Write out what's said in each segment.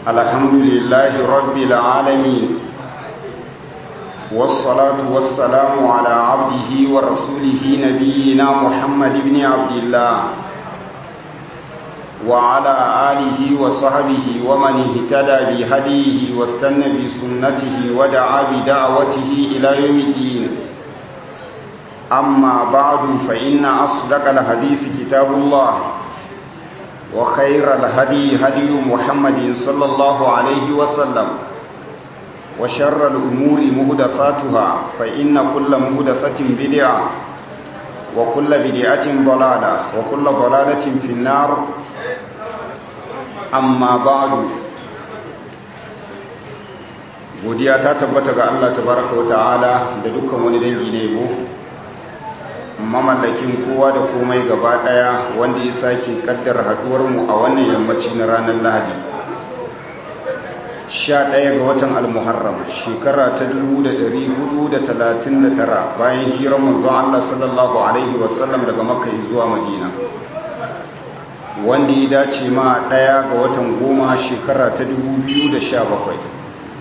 الحمد لله رب العالمين والصلاة والسلام على عبده ورسوله نبينا محمد بن عبد الله وعلى آله وصحبه ومن اهتدى بهديه واستنى بسنته ودعا بدعوته إلى يوم الدين أما بعد فإن أصدق الحديث كتاب الله وخير الهدي هدي محمد صلى الله عليه وسلم وشر الأمور مهدفاتها فإن كل مهدفة بدعة وكل بدعة ضلالة وكل ضلالة في النار أما بعد godiya ta tabbata ga Allah tabaraka wa ta'ala da dukkan wani dangi ne yabo mamallakin kowa da komai gaba daya wanda ya sake kaddara haduwar mu a wannan yammaci na ranar Lahadi 11 ga watan al-Muharram shekara ta 1439 bayan hijirar manzon Allah sallallahu alaihi wasallam daga Makka zuwa Madina wanda ya dace ma daya ga watan goma shekara ta 2017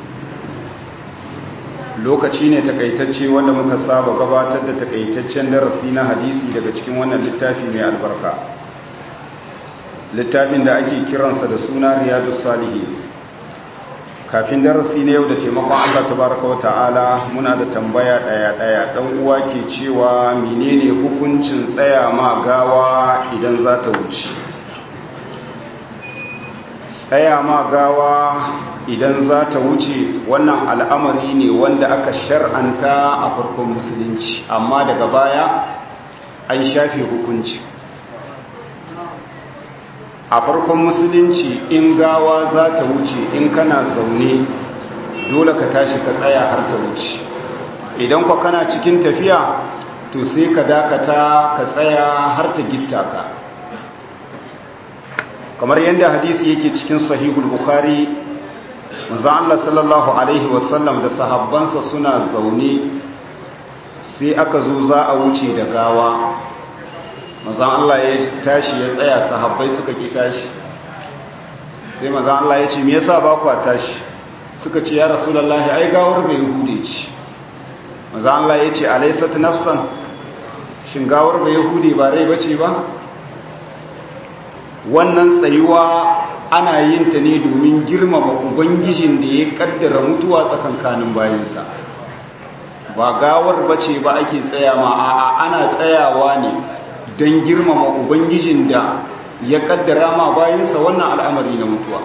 lokaci ne takaitacce wanda muka saba gabatar da takaitaccen darasi na hadisi daga cikin wannan littafi mai albarka littafin da ake kiransa da suna riyadu salihi kafin darasi na yau da taimakon allah tabaraka wa ta'ala muna da tambaya daya daya dan uwa ke cewa menene hukuncin tsaya ma gawa idan za ta wuce tsaya ma gawa idan za ta wuce wannan al'amari ne wanda aka shar'anta a farkon musulunci amma daga baya an shafe hukunci a farkon musulunci in gawa za ta wuce in kana zaune dole ka tashi ka tsaya har ta wuce idan kwa kana cikin tafiya to sai ka dakata ka tsaya har ta gitta ka kamar yadda hadisi yake cikin sahihul bukhari manzo Allah sallallahu alaihi wasallam da sahabbansa suna zaune sai aka zo za a wuce da gawa manzo Allah ya tashi ya tsaya sahabbai suka ki tashi sai manzo Allah ya ce me yasa ba ku tashi suka ce ya rasulullahi ai gawar bai hude ce manzo Allah ya ce alaysat nafsan shin gawar bai hude ba rai bace ba wannan tsayuwa ana yin ta ne domin girmama ubangijin da ya kaddara mutuwa tsakankanin bayansa ba gawar bace ba ake tsaya ma a'a ana tsayawa ne don girmama ubangijin da ya kaddara ma bayansa wannan al'amari na mutuwa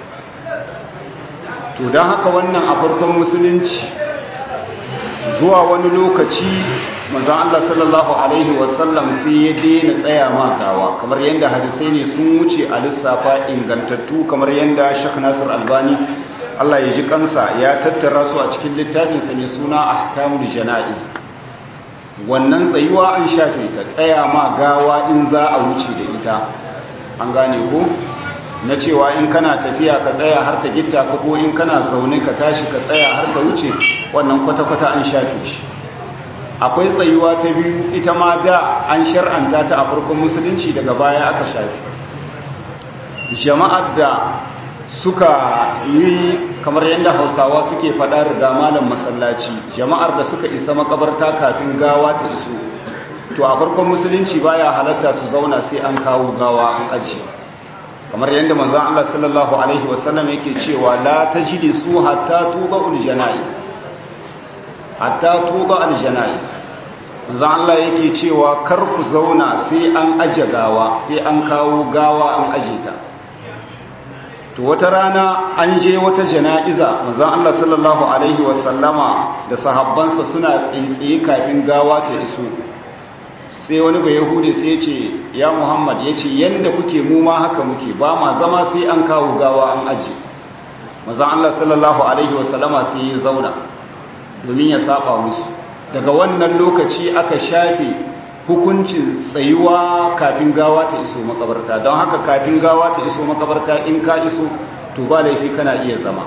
to don haka wannan a farkon musulunci zuwa wani lokaci manzon Allah sallallahu alaihi wasallam sai ya daina tsaya ma gawa kamar yadda hadisai ne sun wuce a lissafa ingantattu kamar yadda Sheikh Nasir Albani Allah ya ji kansa ya tattara su a cikin littafin sa ne suna Ahkamul Janaiz wannan tsayuwa an shafe ta tsaya ma gawa in za a wuce da ita an gane ko na cewa in kana tafiya ka tsaya har ta gitta ka ko in kana zaune ka tashi ka tsaya har ta wuce wannan kwata-kwata an shafe shi akwai tsayuwa ta biyu ita ma da an shar'anta ta a farkon musulunci daga baya aka shafi jama'ar da suka yi kamar yadda hausawa suke faɗa riga malam masallaci jama'ar da suka isa makabarta kafin gawa ta iso to a farkon musulunci baya halatta su zauna sai an kawo gawa an aji kamar yadda manzon Allah sallallahu alaihi wasallam yake cewa la tajlisu hatta tuba ul janaiz hatta tuba aljanais manzo Allah yake cewa kar ku zauna sai an aje gawa sai an kawo gawa an aje ta to wata rana an je wata jana'iza manzo Allah sallallahu alaihi wasallama da sahabbansa suna tsintsiye kafin gawa ta iso sai wani bai yahude sai ce ya Muhammad yace yanda kuke mu ma haka muke ba ma zama sai an kawo gawa an aje manzo Allah sallallahu alaihi wasallama sai ya zauna domin ya saba musu daga wannan lokaci aka shafe hukuncin tsayuwa kafin gawa ta iso makabarta don haka kafin gawa ta iso makabarta in ka iso to ba laifi kana iya zama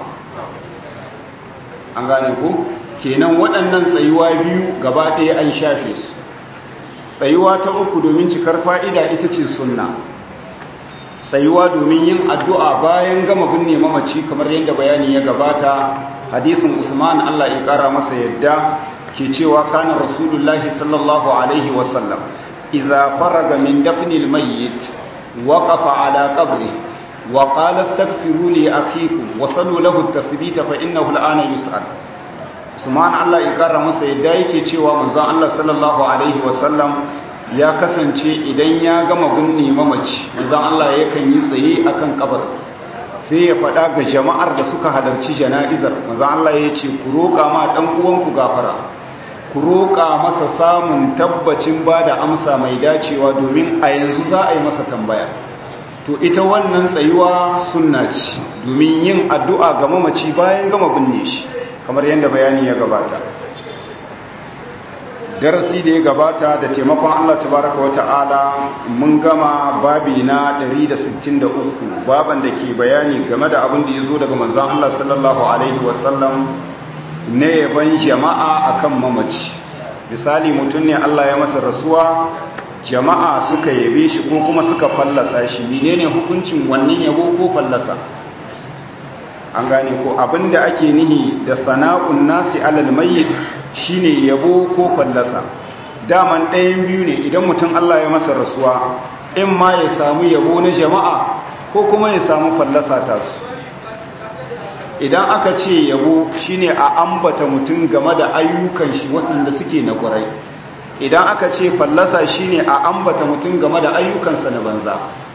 an gane ku kenan waɗannan tsayuwa biyu gaba ɗaya an shafe su tsayuwa ta uku domin cikar fa'ida ita ce sunna tsayuwa domin yin addu'a bayan gama binne mamaci kamar yadda bayani ya gabata hadisin Usman Allah ya kara masa yadda ke cewa kana rasulullahi sallallahu alaihi wasallam idza faraga min dafnil mayyit waqafa ala qabri wa qala astaghfiru li akhikum wa sallu lahu at-tasbita fa innahu al-ana yus'al Usman Allah ya kara masa yadda yake cewa manzon Allah sallallahu alaihi wasallam ya kasance idan ya gama binne mamaci manzon Allah yakan yi tsaye akan kabar sai ya faɗa ga jama'ar da suka halarci jana'izar manzon Allah ya ce ku roƙa ma dan uwanku gafara ku roƙa masa samun tabbacin ba da amsa mai dacewa domin a yanzu za a yi masa tambaya to ita wannan tsayuwa sunna ce domin yin addu'a ga mamaci bayan gama binne shi kamar yadda bayani ya gabata darasi da ya gabata da taimakon Allah tabaraka wata'ala mun gama babi na 163 baban da ke bayani game da abin da ya zo daga manzon Allah sallallahu alaihi wasallam na yaban jama'a akan mamaci misali mutum ne Allah ya masa rasuwa jama'a suka yabe shi ko kuma suka fallasa shi menene hukuncin wannan yabo ko fallasa an gane ko abinda ake nihi da sana'un nasi alal mayyit shine yabo ko fallasa daman ɗayan biyu ne idan mutum Allah ya masa rasuwa in ma ya samu yabo na jama'a ko kuma ya samu fallasa ta su idan aka ce yabo shine a ambata mutum game da ayyukan shi waɗanda suke na ƙwarai idan aka ce fallasa shine a ambata mutum game da ayyukansa na banza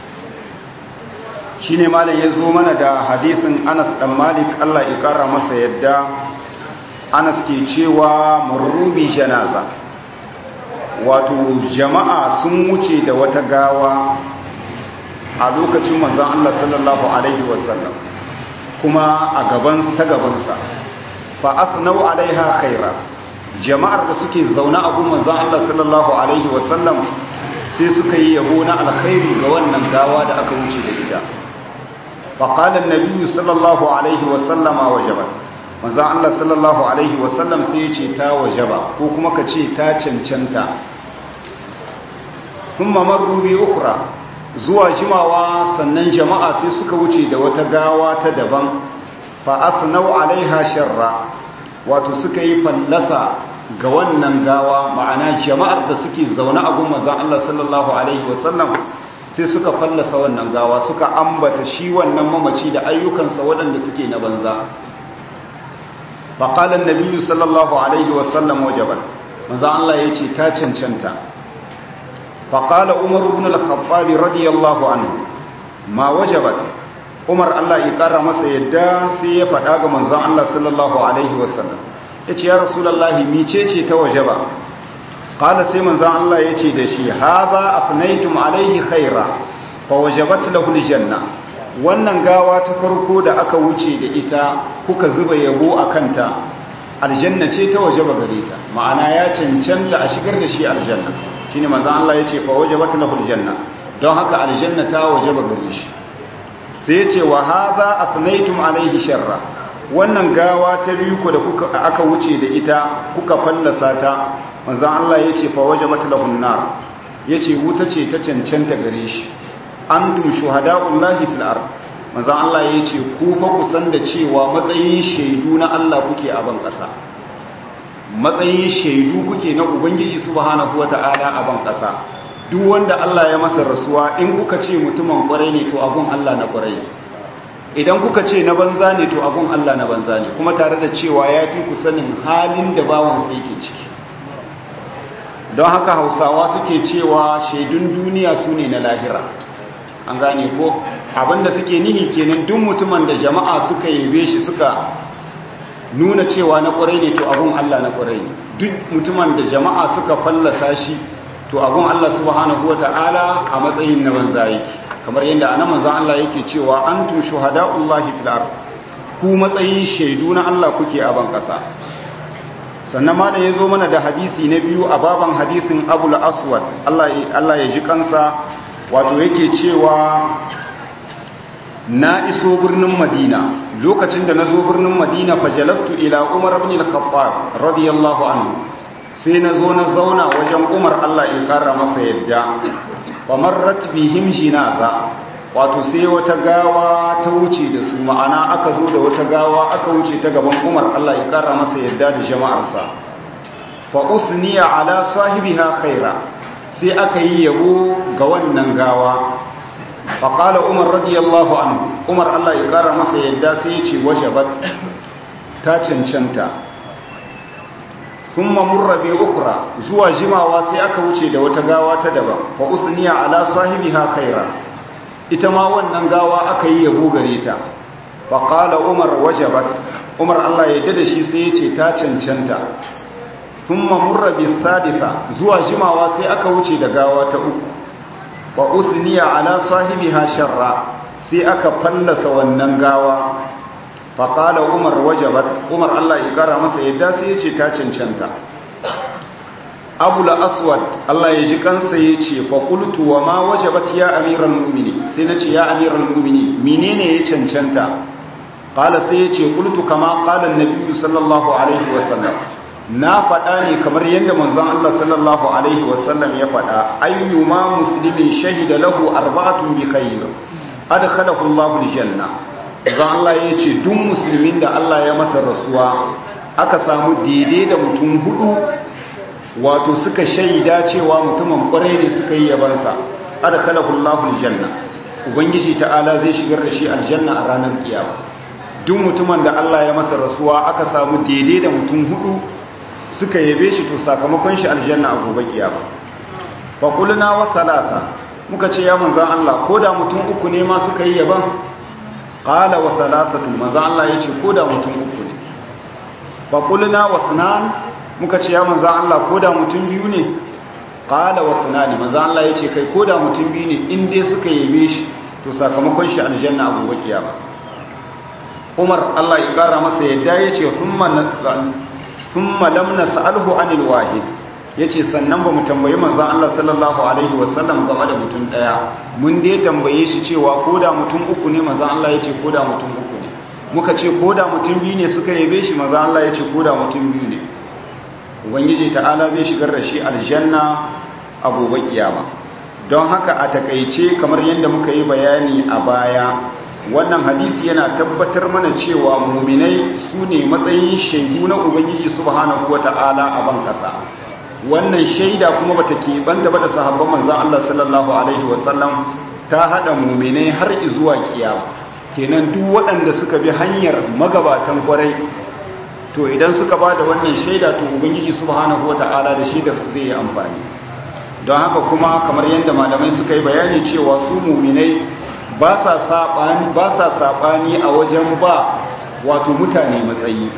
shi ne malam ya zo mana da hadisin anas ɗan malik allah ya ƙara masa yadda anas ke cewa marubi janaza wato jama'a sun wuce da wata gawa a lokacin manzan allah sallallahu alaihi wasallam kuma a gaban ta gabansa fa asnau alaiha khaira jama'ar da suke zaune a gun manzan allah sallallahu alaihi wasallam sai suka yi yabo na alkhairi ga wannan gawa da aka wuce da ita فقال النبي صلى الله عليه وسلم وجبت manzo Allah sallallahu alaihi wasallam sai ya ce ta wajaba ko kuma ka ce ta cancanta kuma marru bi ukhra zuwa jimawa sannan jama'a sai suka wuce da wata gawa ta daban fa asnau alaiha sharra wato suka yi fallasa ga wannan gawa ma'ana jama'ar da suke zaune a gun manzo Allah sallallahu alaihi wasallam sai suka fallasa wannan gawa suka ambata shi wannan mamaci da ayyukansa waɗanda suke na banza faƙalar nabiyu sallallahu alaihi wasallam wajabar maza Allah ya ce ta cancanta faƙala umar ibn al-khattabi radiyallahu anhu ma wajabar umar Allah ya ƙara masa yadda sai ya faɗa ga manzon Allah sallallahu alaihi wasallam ya ce ya rasulallahi mice ce ta wajaba qala sai manzon Allah yace da shi hadha afnaytum alaihi khaira fa wajabat lahu aljanna wannan gawa ta farko da aka wuce da ita kuka zuba yabo akanta aljanna ce ta wajaba gare ta ma'ana ya cancanta a shigar da shi aljanna shine manzon Allah yace fa wajabat lahu aljanna don haka aljanna ta wajaba gare shi sai yace wa hadha afnaytum alaihi sharra wannan gawa ta biyu ko da kuka aka wuce da ita kuka fallasa ta manzan Allah ya ce fawaje matalahun nar ya ce wuta ce ta cancanta gare shi an tum shuhada'ullahi fil ard manzan Allah ya ce ku fa ku san da cewa matsayin shaidu na Allah kuke a ban ƙasa matsayin shaidu kuke na ubangiji subhanahu wata'ala a ban ƙasa duk wanda Allah ya masa rasuwa in kuka ce mutumin kwarai ne to abun Allah na kwarai idan kuka ce na banza ne to abun Allah na banza ne kuma tare da cewa ya fi ku sanin halin da bawansa yake ciki don haka hausawa suke cewa shaidun duniya su ne na lahira an gane ko abinda suke nihi kenan duk mutumin da jama'a suka yabe shi suka nuna cewa na kwarai ne to abun Allah na kwarai ne duk mutumin da jama'a suka fallasa shi to abun Allah subhanahu wata'ala a matsayin na banza yake kamar yadda anan manzon Allah yake cewa antum shuhada'ullahi fil ard ku matsayin shaidu na Allah kuke a ban kasa sannan ma da ya zo mana da hadisi na biyu a baban hadisin abul aswad Allah ya ji kansa wato yake cewa na iso birnin madina lokacin da na zo birnin madina fajalastu ila umar ibn al-khattab radiyallahu anhu sai na zo na zauna wajen umar Allah ya kara masa yadda famarrat bihim jinaza wato sai wata gawa ta wuce da su ma'ana aka zo da wata gawa aka wuce ta gaban umar Allah ya kara masa yadda da jama'arsa fa usniya ala sahibiha khaira sai aka yi yabo ga wannan gawa fa qala umar radiyallahu anhu umar Allah ya kara masa yadda sai ya ce wajabat ta cancanta thumma murra bi ukhra zuwa jimawa sai aka wuce da wata gawa ta daban fa usniya ala sahibiha khaira ita ma wannan gawa aka yi yabo gare ta faƙala umar wajabat umar allah ya da shi sai ya ce ta cancanta sun mamurra bi sadisa zuwa jimawa sai aka wuce da gawa ta uku wa usniya ala sahibiha sharra sai aka fallasa wannan gawa faƙala umar wajabat umar allah ya kara masa yadda sai ya ce ta cancanta abula aswad Allah ya ji kansa ya ce faƙultu wa ma wajabat ya amiran mumini sai na ce ya amiran mumini menene ya cancanta ƙala sai ya ce ƙultu kama ƙalan nabi sallallahu alaihi wasallam na faɗa ne kamar yadda manzon Allah sallallahu alaihi wasallam ya faɗa ayyuma muslimin shahida lahu arba'atun bi khayr adkhalahu Allahu aljanna zan Allah ya ce duk musulmin da Allah ya masa rasuwa aka samu daidai da mutum hudu wato suka shaida cewa mutumin kwarai ne suka yi yabansa adkhalahu Allahu aljanna ubangiji ta'ala zai shigar da shi aljanna a ranar kiyama duk mutumin da Allah ya masa rasuwa aka samu daidai da mutum hudu suka yabe shi to sakamakon shi aljanna a gobe kiyama fa qulna wa salata muka ce ya manzon Allah koda mutum uku ne ma suka yi yaban qala wa salasatu manzon Allah yace koda mutum uku ne fa qulna wa sunan muka ce ya manzan Allah ko da mutum biyu ne ƙala wa tunani manzan Allah ya ce kai ko da mutum biyu ne in dai suka yabe shi to sakamakon shi aljanna abu bakiya ba umar Allah ya ƙara masa yadda ya ce sun malam na sa'alhu anil wahid ya ce sannan ba mu tambayi manzan Allah sallallahu alaihi wasallam game da mutum ɗaya mun dai tambaye shi cewa ko da mutum uku ne manzan Allah ya ce ko da mutum uku ne muka ce ko da mutum biyu ne suka yabe shi manzan Allah ya ce ko da mutum biyu ne ubangiji ta'ala zai shigar da shi aljanna a gobe kiyama don haka a takaice kamar yadda muka yi bayani a baya wannan hadisi yana tabbatar mana cewa muminai su ne matsayin shaidu na ubangiji subhanahu wata'ala a ban kasa wannan shaida kuma bata keɓanta ba da sahabban manzan Allah sallallahu alaihi wasallam ta haɗa muminai har zuwa kiyama kenan duk waɗanda suka bi hanyar magabatan kwarai to idan suka ba da wannan shaida to ubangiji subhanahu wata'ala da shaidar su zai yi amfani don haka kuma kamar yadda malamai suka yi bayani cewa su muminai ba sa sabani ba sa sabani a wajen ba wato mutane matsayi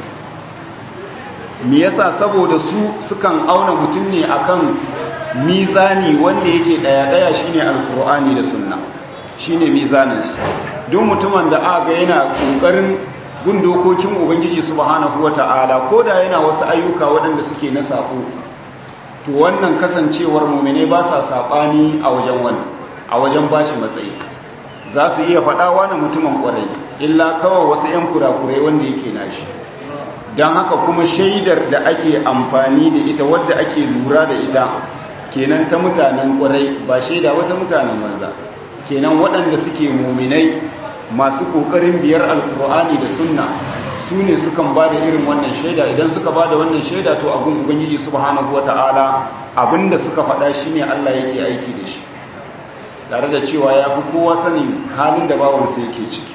me yasa saboda su sukan auna mutum ne akan mizani wanda yake daya daya shine alqur'ani da sunna shine mizanin su duk mutumin da aka yana kokarin gun dokokin ubangiji subhanahu wata'ala ko da yana wasu ayyuka waɗanda suke na sako to wannan kasancewar mumine ba sa saɓani a wajen wani a wajen bashi matsayi za su iya faɗawa na mutumin ƙwarai illa kawai wasu 'yan kurakurai wanda yake nashi don haka kuma shaidar da ake amfani da ita wadda ake lura da ita kenan ta mutanen ƙwarai ba shaida wata mutanen banza kenan waɗanda suke muminai masu kokarin biyar alkur'ani da sunna su ne sukan ba da irin wannan shaida idan suka ba da wannan shaida to abin ubangiji subhanahu wata'ala abinda suka faɗa shine Allah yake aiki da shi tare da cewa ya fi kowa sanin halin da bawansa yake ciki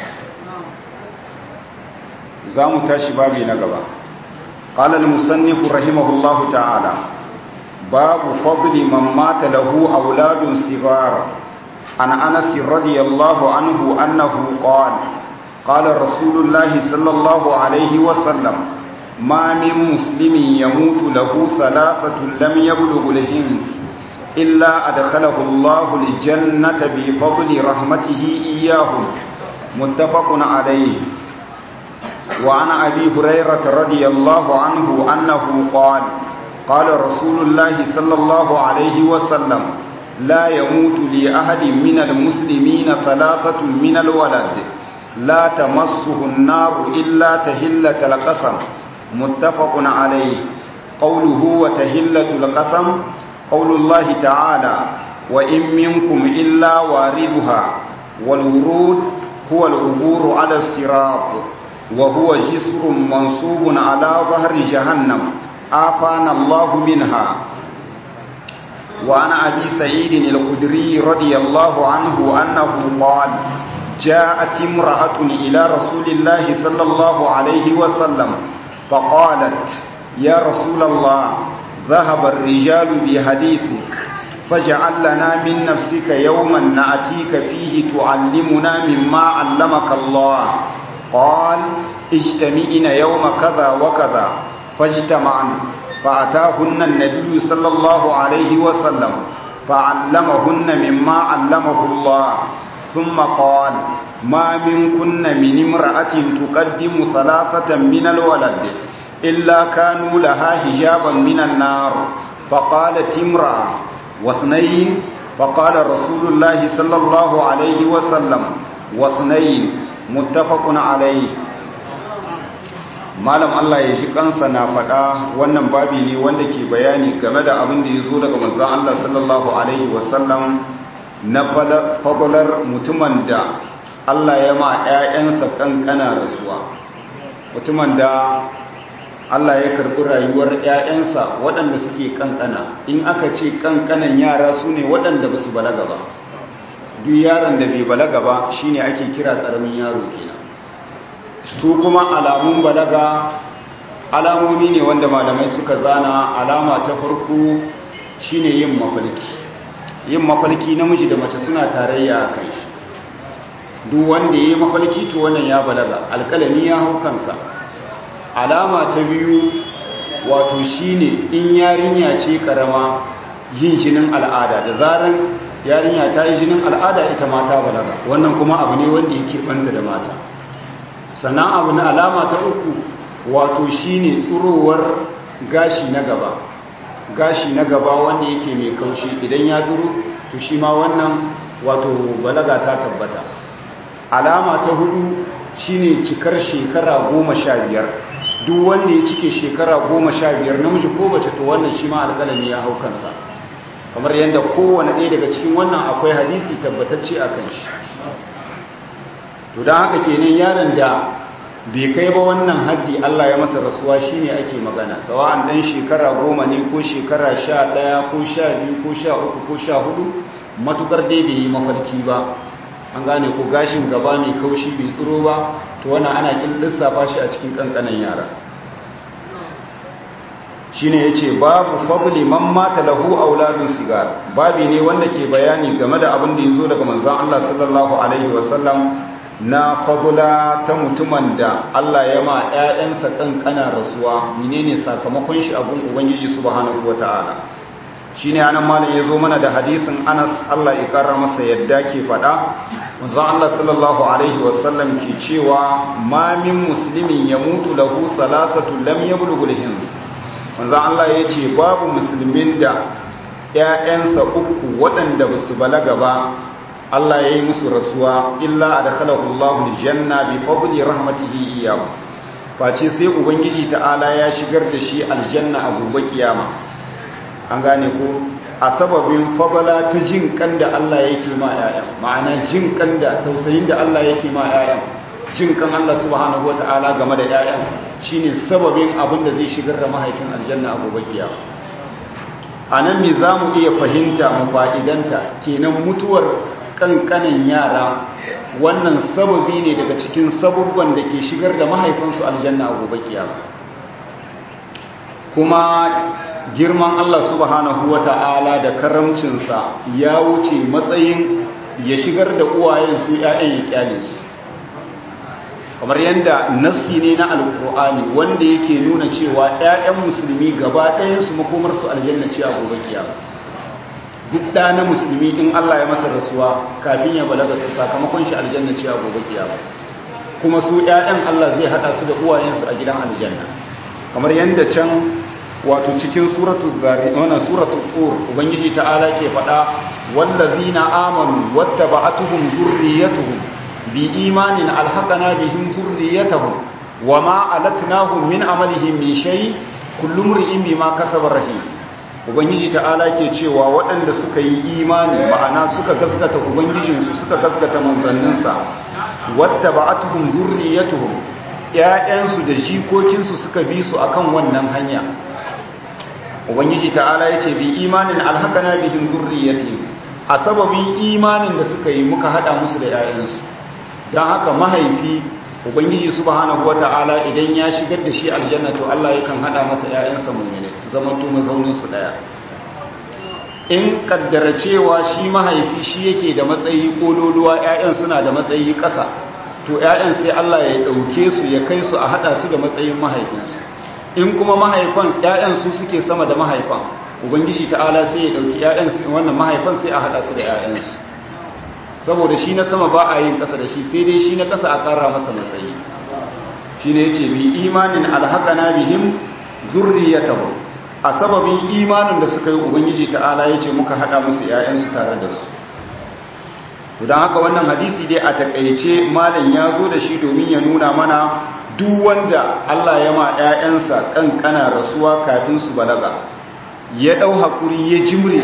za mu tashi babi na gaba قال المصنف رحمه الله تعالى باب فضل من مات له أولاد صغار عن أنس رضي الله عنه أنه قال قال رسول الله صلى الله عليه وسلم ما من مسلم يموت له ثلاثة لم يبلغ الهنس إلا أدخله الله الجنة بفضل رحمته إياهم متفق عليه وعن أبي هريرة رضي الله عنه أنه قال قال رسول الله صلى الله عليه وسلم لا يموت لأحد من المسلمين ثلاثة من الولد لا تمسه النار إلا تهلة القسم متفق عليه قوله وتهلة القسم قول الله تعالى وإن منكم إلا واردها والورود هو العبور على الصراط وهو جسر منصوب على ظهر جهنم آفانا الله منها وعن أبي سعيد الخدري رضي الله عنه أنه قال جاءت امرأة إلى رسول الله صلى الله عليه وسلم فقالت يا رسول الله ذهب الرجال بحديثك فاجعل لنا من نفسك يوما نأتيك فيه تعلمنا مما علمك الله قال اجتمعنا يوم كذا وكذا فاجتمعن فأتاهن النبي صلى الله عليه وسلم فعلمهن مما علمه الله ثم قال ما منكن من امرأة تقدم ثلاثة من الولد إلا كانوا لها حجابا من النار فقالت امرأة واثنين فقال رسول الله صلى الله عليه وسلم واثنين متفق عليه malam Allah ya ji kansa na faɗa wannan babi ne wanda ke bayani game da abin da ya zo daga manzon Allah sallallahu alaihi wasallam na fadalar mutumin da Allah ya ma 'ya'yansa kankana rasuwa mutumin da Allah ya karɓi rayuwar 'ya'yansa waɗanda suke kankana in aka ce kankanan yara su ne waɗanda ba su balaga ba duk yaron da bai balaga ba shine ake kira ƙaramin yaro kenan su kuma alamun balaga alamomi ne wanda malamai suka zana alama ta farko shine yin mafalki yin mafalki namiji da mace suna tarayya a kai shi duk wanda ya yi mafalki to wannan ya balaga alkalami ya hau kansa alama ta biyu wato shine in yarinya ce karama yin jinin al'ada da zaran yarinya ta yi jinin al'ada ita mata balaga wannan kuma abu ne wanda yake banta da mata sannan abu na alama ta uku wato shine tsurowar gashi na gaba gashi na gaba wanda yake mai kaushi idan ya zuru to shi ma wannan wato balaga ta tabbata alama ta hudu shine cikar shekara goma sha biyar duk wanda ya cike shekara goma sha biyar namiji ko bace to wannan shi ma alƙalami ya hau kansa kamar yadda kowane ɗaya daga cikin wannan akwai hadisi tabbatacce a kan shi to don haka kenan yaron da bai kai ba wannan haddi Allah ya masa rasuwa shine ake magana sawa'an dan shekara goma ne ko shekara sha ɗaya ko sha biyu ko sha uku ko sha hudu matukar dai bai yi mafarki ba an gane ko gashin gaba mai kaushi bai tsiro ba to wannan ana kin lissafa shi a cikin kankanan yara shine yace babu fadli man mata lahu auladun sigar babi ne wanda ke bayani game da abin da yazo daga manzon Allah sallallahu alaihi wasallam na fadula ta mutumin da Allah ya ma ƴaƴansa kankana rasuwa menene sakamakon shi abun ubangiji subhanahu wataala shine anan malam yazo mana da hadisin Anas Allah ya kara masa yadda ke fada manzon Allah sallallahu alaihi wasallam ke cewa ma min muslimin yamutu lahu salasatu lam yablughul hins manzon Allah yace babu musulmin da ƴaƴansa uku waɗanda basu balaga ba Allah ya yi musu rasuwa illa adkhalahu Allahu aljanna bi fadli rahmatihi iyyahu face sai ubangiji ta'ala ya shigar da shi aljanna a gobe kiyama an gane ko a sababin fabala ta jin kan da Allah yake ma yayan ma'ana jin kan da tausayin da Allah yake ma yayan jin kan Allah subhanahu wata'ala game da yayan shine sababin abin da zai shigar da mahaifin aljanna a gobe kiyama anan me zamu iya fahimta mu fa'idanta kenan mutuwar kankanin yara wannan sababi ne daga cikin sabubban da ke shigar da mahaifinsu aljanna a gobe kiyama kuma girman Allah subhanahu wata'ala da karamcinsa ya wuce matsayin ya shigar da uwayen su ‘ya'yan ya kyale su kamar yadda nassi ne na alkur'ani wanda yake nuna cewa ‘ya'yan musulmi gaba ɗayansu makomarsu aljanna ce a gobe kiyama duk ɗa na musulmi in Allah ya masa rasuwa kafin ya balaga ta sakamakon shi aljanna ce a gobe kiyama kuma su ‘ya'yan Allah zai haɗa su da uwayensu a gidan aljanna kamar yadda can wato cikin suratul zari wannan suratul qur ubangiji ta'ala ke fada wallazina amanu wattaba'atuhum zurriyyatuhum bi imanin alhaqana bihim zurriyyatuhum wama alatnahum min amalihim min shay kullu imrin bima kasaba rahim ubangiji ta'ala ke cewa waɗanda suka yi imani ma'ana suka gaskata ubangijinsu suka gaskata manzanninsa wata ba'atuhum zurriyatuhum ƴaƴansu da jikokinsu suka bi su akan wannan hanya ubangiji ta'ala yace bi imanin alhaqana bihim zurriyatihim a sababin imanin da suka yi muka hada musu da ƴaƴansu dan haka mahaifi ubangiji subhanahu wata'ala idan ya shigar da shi aljanna to Allah yakan hada masa ƴaƴansa mu'mini su zama to mazaunin su daya in kaddara cewa shi mahaifi shi yake da matsayi kololuwa ƴaƴan suna da matsayi ƙasa to ƴaƴan sai Allah ya dauke su ya kai su a hada su da matsayin mahaifinsu in kuma mahaifan ƴaƴan su suke sama da mahaifan ubangiji ta'ala sai ya dauki ƴaƴan wannan mahaifan sai a hada su da ƴaƴansu saboda shi na sama ba a yin ƙasa da shi sai dai shi na ƙasa a ƙara masa matsayi shi ne ya ce bi imanin alhaƙana bihim zurriyatahu a sababin imanin da suka yi ubangiji ta'ala ya ce muka haɗa musu ‘ya'yansu tare da su don haka wannan hadisi dai a taƙaice malam ya zo da shi domin ya nuna mana duk wanda Allah ya ma ‘ya'yansa ƙanƙana rasuwa kafin su balaga ya ɗau haƙuri ya jimre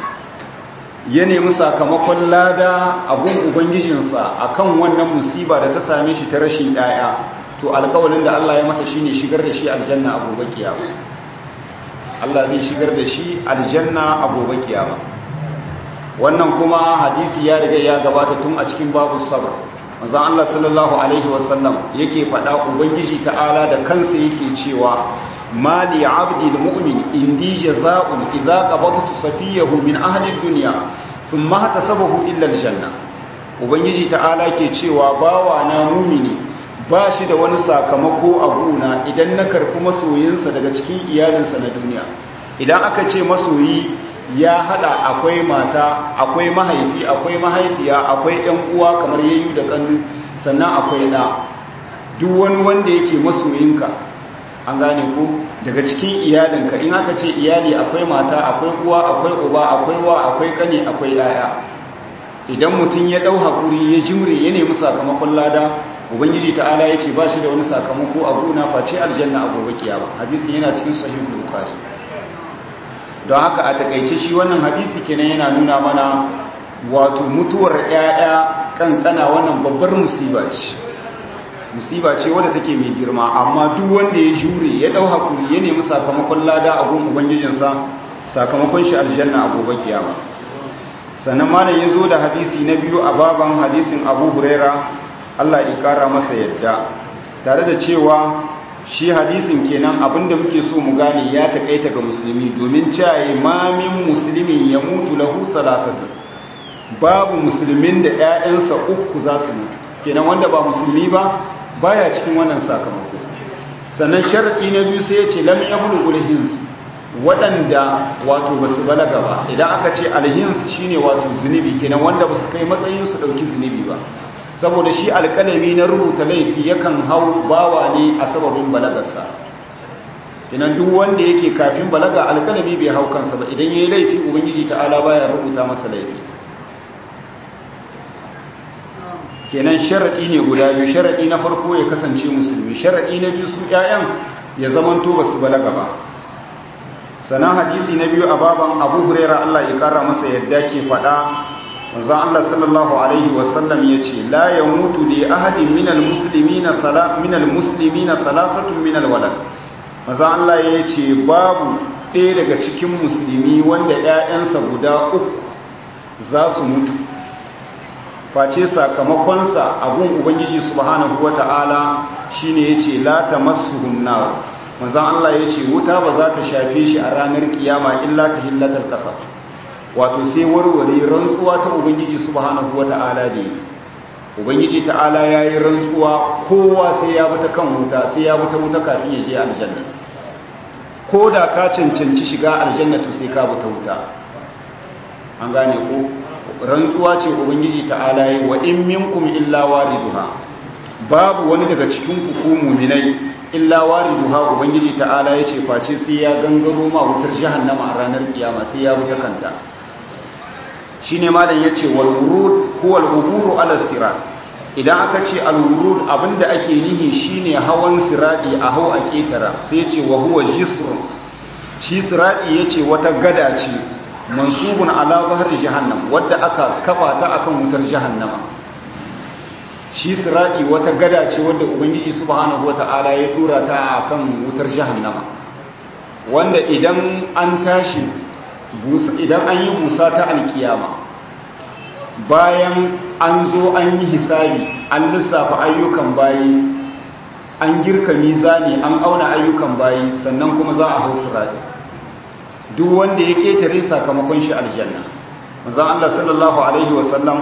ya nemi sakamakon lada abun ubangijinsa akan wannan musiba da ta same shi ta rashin yaya to alƙawalin da Allah ya masa shine shigar da shi aljanna a gobe kiyama Allah zai shigar da shi aljanna a gobe kiyama wannan kuma hadisi ya riga ya gabata tun a cikin babu sabr manzon Allah sallallahu alaihi wasallam yake faɗa ubangiji ta'ala da kansa yake cewa ما لعبد المؤمن إندي جزاء إذا قبضت صفيه من أهل الدنيا ثم احتسبه إلا الجنة ubangiji ta'ala ke cewa bawa na mumini ba shi da wani sakamako a gona idan na karfi masoyinsa daga cikin iyalinsa na duniya idan aka ce masoyi ya hada akwai mata akwai mahaifi akwai mahaifiya akwai yan uwa kamar yayyu da kanu sannan akwai da duk wani wanda yake masoyinka an gane ku daga cikin iyalinka in aka ce iyali akwai mata akwai uwa akwai uba akwai wa akwai kane akwai yaya idan mutum ya dau hakuri ya jimre ya nemi sakamakon lada ubangiji ta'ala ya ce ba shi da wani sakamako a gona face aljanna a gobe kiyama hadisin yana cikin sahihul bukhari don haka a takaice shi wannan hadisi kenan yana nuna mana wato mutuwar ƴaƴa kankana wannan babbar musiba ce musiba ce wadda take mai girma amma duk wanda ya jure ya dau hakuri ya nemi sakamakon lada a gun ubangijinsa sakamakon shi aljanna a gobe kiyama sannan malam ya zo da hadisi na biyu a baban hadisin abu huraira allah ya kara masa yadda tare da cewa shi hadisin kenan abinda muke so mu gane ya takaita ga musulmi domin cewa mamin musulmin ya mutu lahu salasatu babu musulmin da 'ya'yansa uku za su mutu kenan wanda ba musulmi ba baya cikin wannan sakamako sannan sharadi na biyu sai ya ce lam yablughul hins waɗanda wato ba su balaga ba idan aka ce alhins shine wato zunubi kenan wanda ba su kai matsayin su ɗauki zunubi ba saboda shi alƙalami na rubuta laifi yakan hau bawa ne a sababin balagarsa kenan duk wanda yake kafin balaga alƙalami bai hau kansa ba idan yayi laifi ubangiji ta'ala baya rubuta masa laifi kenan sharaɗi ne guda biyu sharaɗi na farko ya kasance musulmi sharaɗi na biyu su ƴaƴan ya zamanto ba su balaga ba sanan hadisi na biyu a baban abu huraira Allah ya kara masa yadda ke faɗa manzon Allah sallallahu alaihi wasallam ya ce la ya mutu li ahadin minal muslimina sala minal muslimina salasatun minal walad manzon Allah ya ce babu ɗaya daga cikin musulmi wanda ƴaƴansa guda uku za su mutu face sakamakonsa abun ubangiji subhanahu wata'ala shine yace la tamassuhun nar manzon Allah yace wuta ba za ta shafe shi a ranar kiyama illa tahillatal qasab wato sai warware rantsuwa ta ubangiji subhanahu wata'ala da ubangiji ta'ala yayi rantsuwa kowa sai ya bata kan wuta sai ya bata wuta kafin ya je aljanna ko da ka cancanci shiga aljanna to sai ka bata wuta an gane ko rantsuwa ce ubangiji ta'ala yi wa in minkum illa wariduha babu wani daga cikin ku ku mu'minai illa wariduha ubangiji ta'ala yace face sai ya gangaro ma wutar jahannama a ranar kiyama sai ya wuce kanta shine malam yace wal wurud huwa al uburu ala sirat idan aka ce al wurud abinda ake nihi shine hawan siradi a hau a ketara sai yace wa huwa jisrun shi siradi yace wata gada ce mansubun ala zahri jahannam wadda aka kafa ta akan wutar jahannama shi siradi wata gada ce wadda ubangiji subhanahu wata'ala ya dora ta akan wutar jahannama wanda idan an tashi idan an yi busa ta alkiyama bayan an zo an yi hisabi an lissafa ayyukan bayi an girka mizani an auna ayyukan bayi sannan kuma za a hau sirati duk wanda ya ketare sakamakon shi aljanna manzon Allah sallallahu alaihi wasallam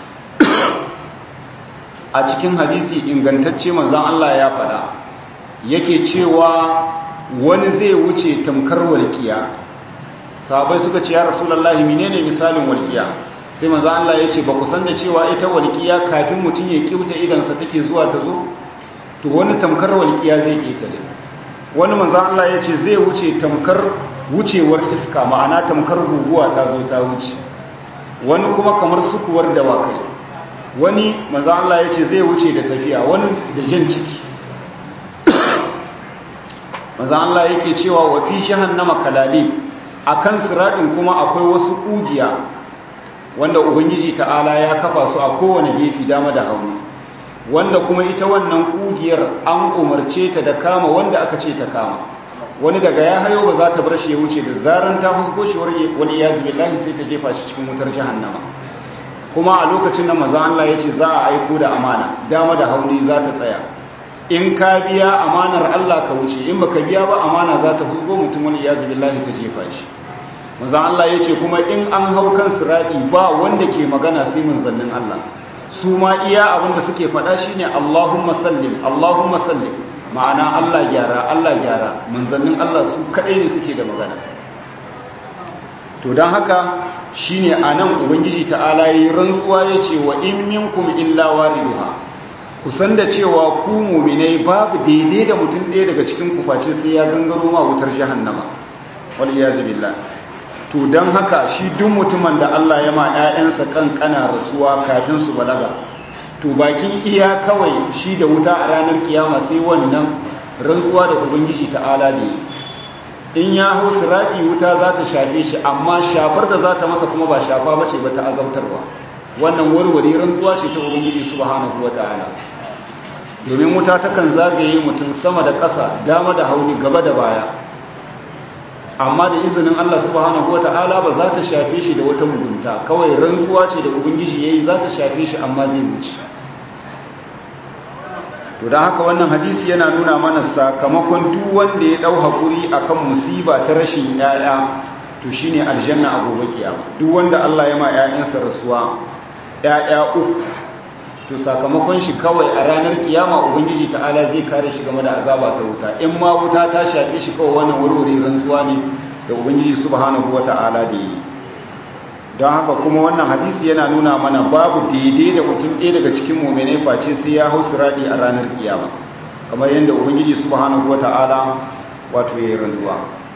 a cikin hadisi ingantacce manzon Allah ya faɗa yake cewa wani zai wuce tamkar walƙiya sahabai suka ce ya rasulullahi menene misalin walƙiya sai manzo Allah ya ce ba ku san da cewa ita walƙiya kafin mutum ya kiuta idansa take zuwa ta zo to wani tamkar walƙiya zai ketare wani manzo Allah ya ce zai wuce tamkar wucewar iska ma'ana tamkar guguwa ta zo ta wuce wani kuma kamar sukuwar dawakai wani manzo Allah ya ce zai wuce da tafiya wani da jan ciki manzo Allah yake cewa wa fi jahannama kalalib akan siradin kuma akwai wasu kugiya wanda ubangiji ta'ala ya kafa su a kowane gefe dama da hauni wanda kuma ita wannan kugiyar an umarce ta da kama wanda aka ce ta kama wani daga ya hayo ba za ta bar shi ya wuce da zaran ta husko shi wani ya zubi lahi sai ta jefa shi cikin wutar jahannama kuma a lokacin da maza Allah ya ce za a aiko da amana dama da hauni za ta tsaya in ka biya amanar Allah ka wuce in baka biya ba amana za ta husko mutum wani ya zubi lahi ta jefa shi maza Allah ya ce kuma in an hau kan sirati ba wanda ke magana sai manzannin Allah su ma iya abin da suke faɗa shine Allahumma sallim Allahumma sallim ma'ana Allah gyara Allah gyara manzannin Allah su kaɗai ne suke da magana to don haka shine anan ubangiji ta'ala yi rantsuwa yace wa in minkum illa wariduha kusan da cewa ku mu'minai babu daidai da mutum ɗaya daga cikin ku face sai ya gangaro ma wutar jahannama wal iyaz billah to don haka shi duk mutumin da Allah ya ma 'ya'yansa kankana rasuwa kafin su balaga to bakin iya kawai shi da wuta a ranar kiyama sai wannan rantsuwa da ubangiji ta'ala da yi in ya hau sirati wuta za ta shafe shi amma shafar da za ta masa kuma ba shafa bace ba ta azabtarwa wannan warware rantsuwa ce ta ubangiji subhanahu wata'ala domin wuta takan zagaye mutum sama da ƙasa dama da hauni gaba da baya amma da izinin Allah subhanahu wata'ala ba za ta shafe shi da wata mugunta kawai rantsuwa ce da ubangiji yayi za ta shafe shi amma zai wuce to dan haka wannan hadisi yana nuna mana sakamakon duk wanda ya dau hakuri akan musiba ta rashin yaya to shine aljanna a gobe kiyama duk wanda Allah ya ma yayansa rasuwa yaya uku to sakamakon shi kawai a ranar kiyama ubangiji ta'ala zai kare shi game da azaba ta wuta in ma wuta ta shafe shi kawai wannan warware rantsuwa ne da ubangiji subhanahu wata'ala da yi don haka kuma wannan hadisi yana nuna mana babu daidai da mutum ɗaya daga cikin muminai face sai ya hau siradi a ranar kiyama kamar yadda ubangiji subhanahu wata'ala wato ya yi rantsuwa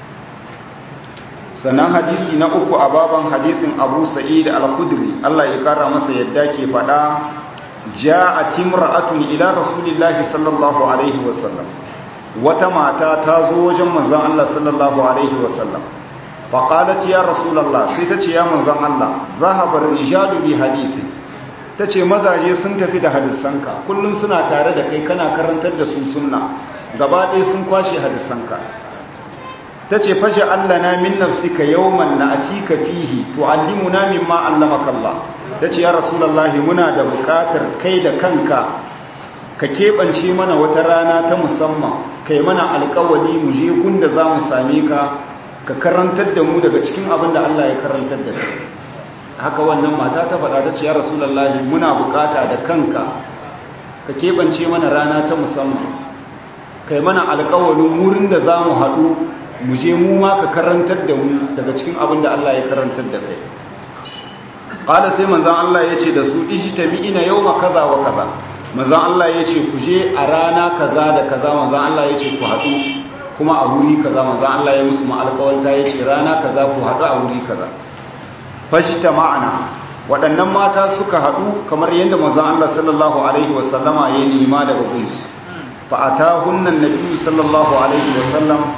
sannan hadisi na uku a baban hadisin abu sa'id al-khudri Allah ya kara masa yadda ke faɗa ja'at imra'atun ila rasulillahi sallallahu alaihi wasallam wata mata ta zo wajen manzon Allah sallallahu alaihi wasallam fa qalat ya rasulullah sai tace ya manzon Allah zahaba rijalu bi hadisi tace mazaje sun tafi da hadisanka kullun suna tare da kai kana karantar da su sunna gaba ɗaya sun kwashe hadisanka tace faja allana min nafsika yawman na'tika fihi tu'allimuna mimma allamaka Allah ta ce ya rasulallahi muna da bukatar kai da kanka ka keɓance mana wata rana ta musamman kai mana alkawali mu je gunda za mu same ka ka karantar da mu daga cikin abin da Allah ya karantar da kai haka wannan mata ta faɗa ta ce ya rasulallahi muna bukata da kanka ka keɓance mana rana ta musamman kai mana alkawalin wurin da za mu haɗu mu je mu ma ka karantar da mu daga cikin abin da Allah ya karantar da kai ƙada sai manzan Allah ya ce da su ijtami ina yau ma kaza wa kaza manzan Allah ya ce ku je a rana kaza da kaza manzan Allah ya ce ku haɗu kuma a wuri kaza manzan Allah ya musu ma'alƙawalta ya ce rana kaza ku haɗu a wuri kaza fashta ma'ana waɗannan mata suka haɗu kamar yadda manzan Allah sallallahu alaihi wasallama ya nema daga gunsu fa atahunna nabiyyu sallallahu alaihi wasallam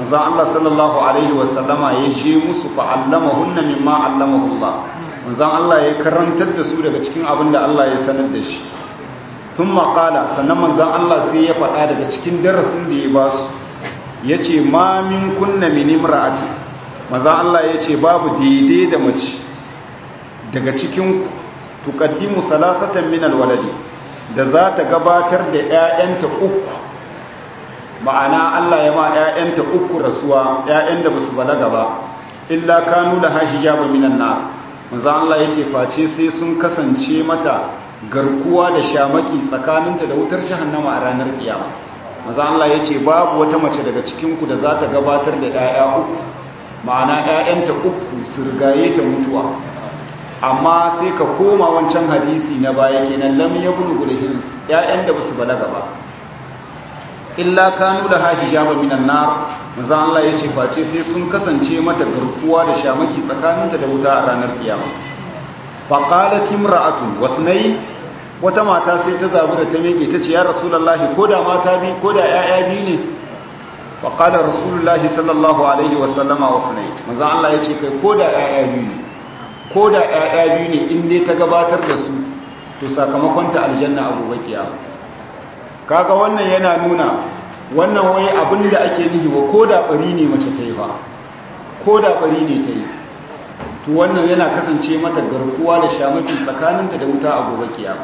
manzon Allah sallallahu alaihi wasallama ya je musu fa allamahunna mimma allamahu Allah manzon Allah ya karantar da su daga cikin abin da Allah ya sanar da shi thumma qala sannan manzon Allah sai ya faɗa daga cikin darasin da ya ba su yace ma min kunna min imra'ati manzon Allah yace babu daidai da mace daga cikin tuqaddimu salasatan min alwaladi da za ta gabatar da ƴaƴanta uku ma'ana Allah ya ma ƴaƴanta uku rasuwa ƴaƴan da basu balaga ba illa kanu da hijaba minan nar manzo Allah yace face sai sun kasance mata garkuwa da shamaki tsakaninta da wutar jahannama a ranar kiyama manzo Allah yace babu wata mace daga cikin ku da za ta gabatar da ƴaƴa uku ma'ana ƴaƴanta uku su rigaye ta mutuwa amma sai ka koma wancan hadisi na baya kenan lam yablughul hins ƴaƴan da basu balaga ba illa kanu da hijaba minan nar manzo Allah ya ce face sai sun kasance mata garkuwa da shamaki tsakaninta da wuta a ranar kiyama fa qalat imra'atu wasnai wata mata sai ta zabi da ta mege ta ce ya rasulullahi ko da mata bi ko da ƴaƴa bi ne fa qala rasulullahi sallallahu alaihi wa sallama wasnai manzo Allah ya ce kai ko da ƴaƴa bi ne ko da ƴaƴa bi ne in dai ta gabatar da su to sakamakon ta aljanna a gobe kiyama kaga wannan yana nuna wannan wai abin da ake nihi wa ko da bari ne mace ta yi ba ko da bari ne ta yi to wannan yana kasance mata garkuwa da shamaki tsakaninta da wuta a gobe kiyama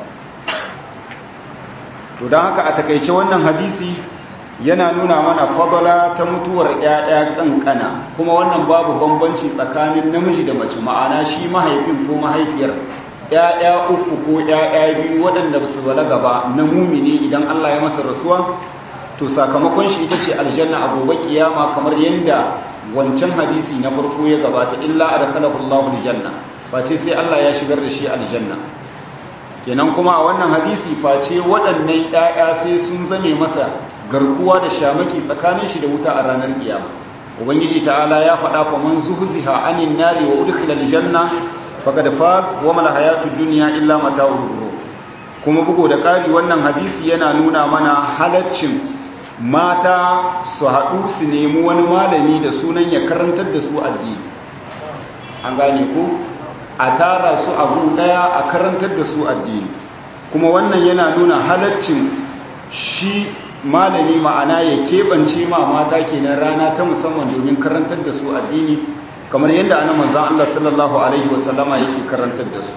to don haka a takaice wannan hadisi yana nuna mana fadala ta mutuwar ƴaƴa kankana kuma wannan babu bambanci tsakanin namiji da mace ma'ana shi mahaifin ko mahaifiyar ‘ya'ya uku ko ‘ya'ya biyu waɗanda su balaga ba na mumini idan Allah ya masa rasuwa to sakamakon shi ita ce aljanna a gobe kiyama kamar yadda wancan hadisi na farko ya gabata illa a da salahullahu aljanna face sai Allah ya shigar da shi aljanna kenan kuma a wannan hadisi face waɗannan ‘ya'ya sai sun zame masa garkuwa da shamaki tsakanin shi da wuta a ranar kiyama ubangiji ta'ala ya faɗa fa man zuhziha anin nari wa udkhila aljanna faqad faz wa mal hayatud dunya illa mata'ul ghurur kuma bugo da kari wannan hadisi yana nuna mana halaccin mata su haɗu su nemi wani malami da sunan ya karantar da su addini an gane ku a tara su abu daya a karantar da su addini kuma wannan yana nuna halaccin shi malami ma'ana ya keɓance ma mata kenan rana ta musamman domin karantar da su addini kamar yadda ana manzan Allah sallallahu Alaihi wasallama yake karantar da su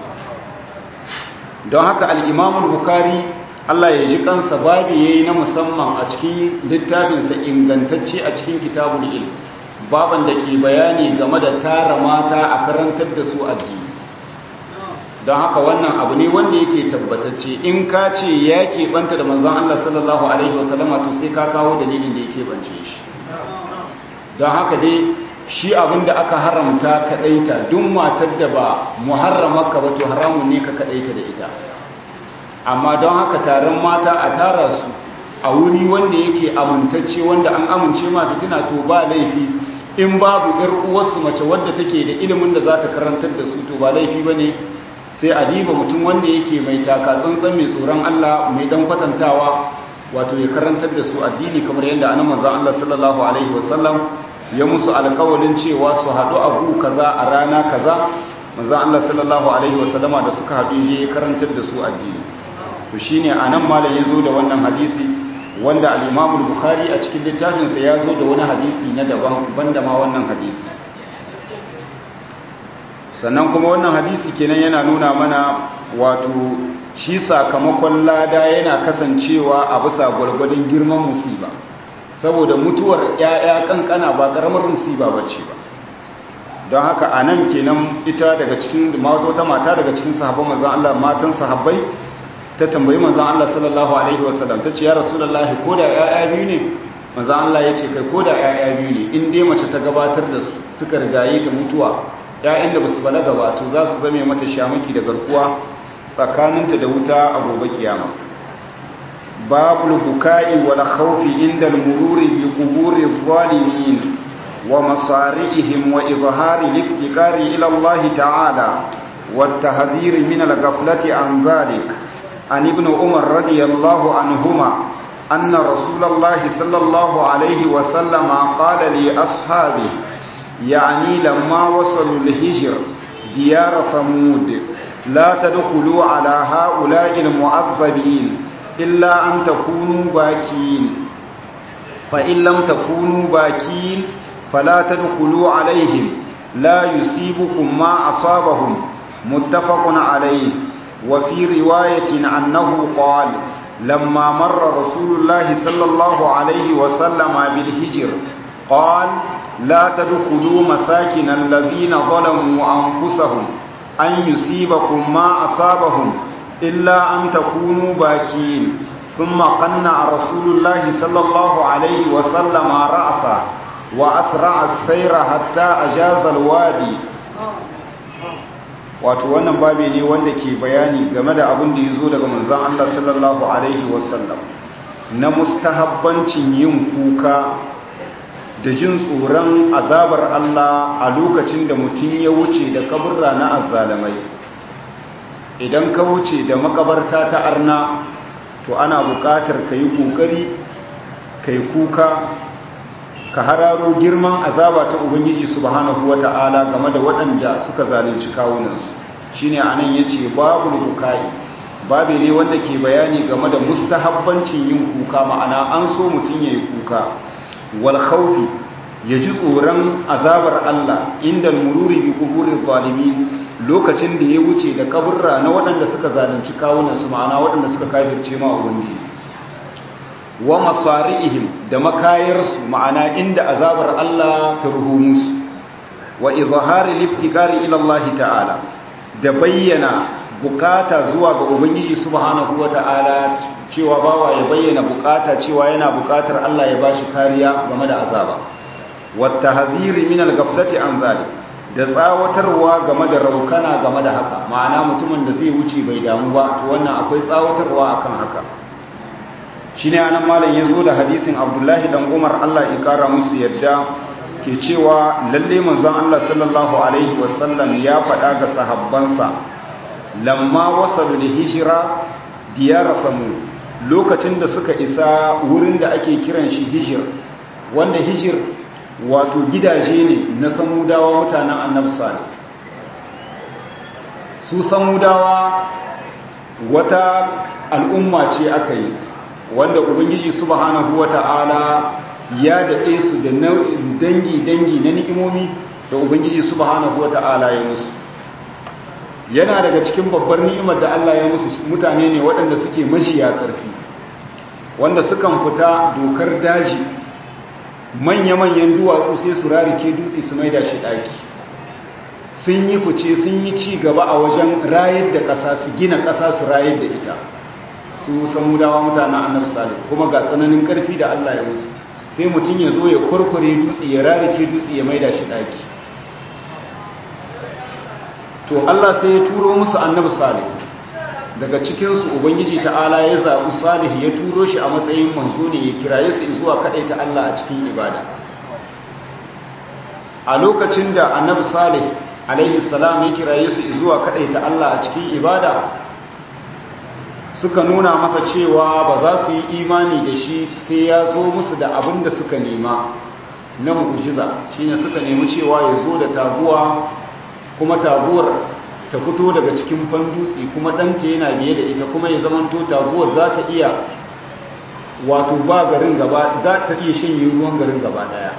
don haka al'imamun bukari Allah ya ji kansa babi ya yi na musamman a cikin littafinsa ingantacce a cikin kitabun il baban da ke bayani game da tara mata a karantar da su addini don haka wannan abu ne wanda yake tabbatacce in ka ce ya keɓanta da manzan Allah sallallahu Alaihi wasallama to sai ka kawo dalilin da ya keɓance shi don haka dai shi abinda aka haramta kadaita duk matar da ba muharramaka ba to haramun ne ka kadaita da ita amma don haka taron mata a tara su a wuri wanda yake amintacce wanda an amince ma fitina to ba laifi in babu yar uwarsu mace wadda take da ilimin da za ta karantar da su to ba laifi bane sai a diba mutum wanda yake mai taka tsantsan mai tsoron Allah mai dan kwatantawa wato ya karantar da su addini kamar yadda annabi manzon Allah sallallahu alaihi wasallam ya musu alkawalin cewa su haɗu abu kaza a rana kaza manzon Allah sallallahu alaihi wasallama da suka haɗu je ya karantar da su addini to shine anan malam yazo da wannan hadisi wanda al-Imam al-Bukhari a cikin littafinsa ya zo da wani hadisi na daban banda ma wannan hadisi sannan kuma wannan hadisi kenan yana nuna mana wato shi sakamakon lada yana kasancewa a bisa gwargwadon girman musiba saboda mutuwar ‘ya'ya kankana ba ƙaramar musiba ba ce ba don haka a nan kenan ita daga cikin wata mata daga cikin sahabban manzan Allah matan sahabbai ta tambayi manzan Allah sallallahu alaihi wasallam ta ce ya rasulullahi ko da ‘ya'ya biyu ne manzan Allah ya ce kai ko da ‘ya'ya biyu ne in dai mace ta gabatar da su suka rigaye ta mutuwa ‘ya'yan da ba su balaga ba to za su zame mata shamaki da garkuwa tsakaninta da wuta a gobe kiyama babul buka'i wal khawfi inda al-mururi bi quburi adh-dhalimin wa masari'ihim wa izhari al-iftikari ila Allah ta'ala wa at-tahdhir min al-ghaflati an dhalik an ibn umar radiyallahu anhuma أن رسول الله صلى الله عليه وسلم قال لأصحابه يعني لما وصلوا الهجر ديار ثمود لا تدخلوا على هؤلاء المعذبين إلا أن تكونوا باكين فإن لم تكونوا باكين فلا تدخلوا عليهم لا يصيبكم ما أصابهم متفق عليه وفي رواية أنه قال لما مر رسول الله صلى الله عليه وسلم بالهجر قال لا تدخلوا مساكن الذين ظلموا أنفسهم أن يصيبكم ما أصابهم إلا أن تكونوا باكين ثم قنع رسول الله صلى الله عليه وسلم رأسه وأسرع السير حتى أجاز الوادي wato wannan babi ne wanda ke bayani game da abin da ya zo daga manzan Allah sallallahu Alaihi wasallam na mustahabbancin yin kuka da jin tsoron azabar Allah a lokacin da mutum ya wuce da kaburra na azzalamai idan ka wuce da makabarta ta arna to ana buƙatar ka yi ƙoƙari ka yi kuka ka hararo girman azaba ta ubangiji subhanahu wata'ala game da waɗanda suka zalunci kawunansu shine anan yace babu bukai babu ne wanda ke bayani game da mustahabbancin yin kuka ma'ana an so mutum yayi kuka wal khawfi yaji tsoron azabar Allah inda mururi bi kuburi zalimin lokacin da ya wuce da kaburra na waɗanda suka zalunci kawunansu ma'ana waɗanda suka kafirce ma ubangiji wa masari'ihim da makayarsu ma'ana inda azabar Allah ta ruhu musu wa izhari liftikari ila Allah ta'ala da bayyana bukata zuwa ga ubangiji subhanahu wata'ala cewa bawa ya bayyana bukata cewa yana bukatar Allah ya bashi kariya game da azaba wa tahziri min al-ghaflati an zalik da tsawatarwa game da raukana game da haka ma'ana mutumin da zai wuce bai damu ba to wannan akwai tsawatarwa akan haka shi ne anan malam ya zo da hadisin abdullahi dan umar allah ya kara musu yadda ke cewa lalle manzon allah sallallahu alaihi wasallam ya faɗa ga sahabbansa lamma wasalu da hijira diyara samu lokacin da suka isa wurin da ake kiran shi hijir wanda hijir wato gidaje ne na samudawa mutanen annabi salih su samudawa wata al'umma ce aka yi wanda ubangiji subhanahu wata'ala ya daɗe su da dangi-dangi na ni'imomi da ubangiji subhanahu wata'ala ya musu yana daga cikin babbar ni'imar da Allah ya musu mutane ne waɗanda suke mashiya ƙarfi wanda sukan fita dokar daji manya-manyan duwatsu sai su rarike dutse su maida shi ɗaki sun yi fice sun yi ci gaba a wajen rayar da ƙasa su gina ƙasa su rayar da ita su samudawa mutanen annabi salih kuma ga tsananin karfi da Allah ya musu sai mutum ya zo ya kurkure dutse ya rarike dutse ya maida shi daki to Allah sai ya turo musu annabi salih daga cikin su ubangiji ta'ala ya zabi salih ya turo shi a matsayin manzo ne ya kiraye su zuwa ta Allah a cikin ibada a lokacin da annabi salih alaihi salam ya kiraye su zuwa ta Allah a cikin ibada suka nuna masa cewa ba za su yi imani da shi sai ya zo musu da abin da suka nema na mu'jiza shine suka nemi cewa ya zo da taguwa kuma taguwar ta fito daga cikin fandutse kuma ɗanta yana biye da ita kuma ya zamanto taguwar za ta iya wato ba garin gaba za ta iya shanye ruwan garin gaba daya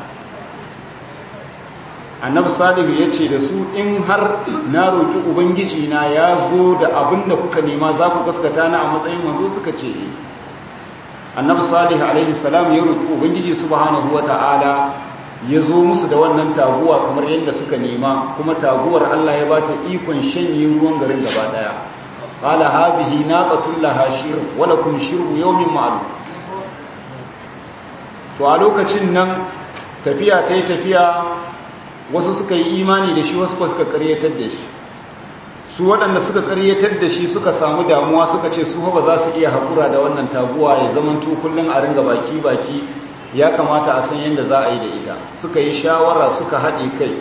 annabi salihu ya ce da su in har na roƙi ubangiji na ya zo da abin da kuka nema za ku gaskata na a matsayin manzo suka ce annabi salihu alaihi salam ya roƙi ubangiji subhanahu wata'ala ya zo musu da wannan taguwa kamar yadda suka nema kuma taguwar Allah ya bata ikon shanye ruwan garin gaba daya qala hadhihi naqatul laha shir wa lakum shirbu yawmin ma'lum to a lokacin nan tafiya tayi tafiya wasu suka yi imani da shi wasu suka karyatar da shi su waɗanda suka karyatar da shi suka samu damuwa suka ce su ba za su iya haƙura da wannan taguwa ya zamanto kullum a ringa baki-baki ya kamata a san yadda za a yi da ita suka yi shawara suka haɗe kai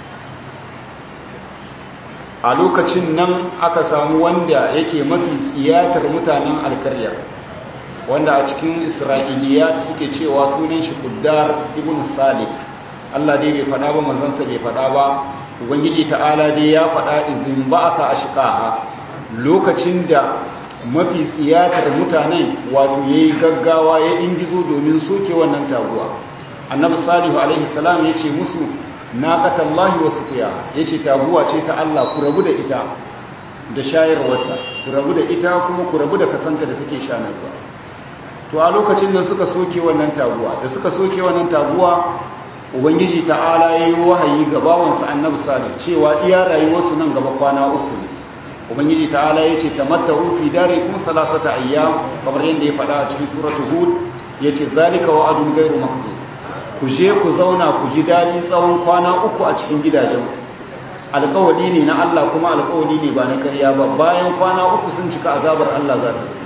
a lokacin nan aka samu wanda yake mafi tsiyatar mutanen alkarya wanda a cikin isra'iliyat suke cewa sunan shi kuddar ibn salif Allah dai bai faɗa ba manzansa bai faɗa ba ubangiji ta'ala dai ya faɗa izin ba aka ashqaha lokacin da mafi tsiyatar mutanen wato yayi gaggawa ya ingizo domin soke wannan taguwa annabi salihu alaihi salam yace musu naqatallahi wa sufiya yace taguwa ce ta Allah ku rabu da ita da shayarwarta ku rabu da ita kuma ku rabu da kasanta da take shanarwa to a lokacin da suka soke wannan taguwa da suka soke wannan taguwa ubangiji ta'ala yayi wahayi ga bawansa annabi salih cewa iya rayuwarsu nan gaba kwana uku ne ubangiji ta'ala yace tamatta'u fi darikum salasata ayyam kamar yadda ya faɗa a cikin suratul hud yace zalika wa'adun ghairu makdud ku je ku zauna ku ji dadi tsawon kwana uku a cikin gidajen alƙawari ne na Allah kuma alƙawari ne ba na ƙarya ba bayan kwana uku sun cika azabar Allah za ta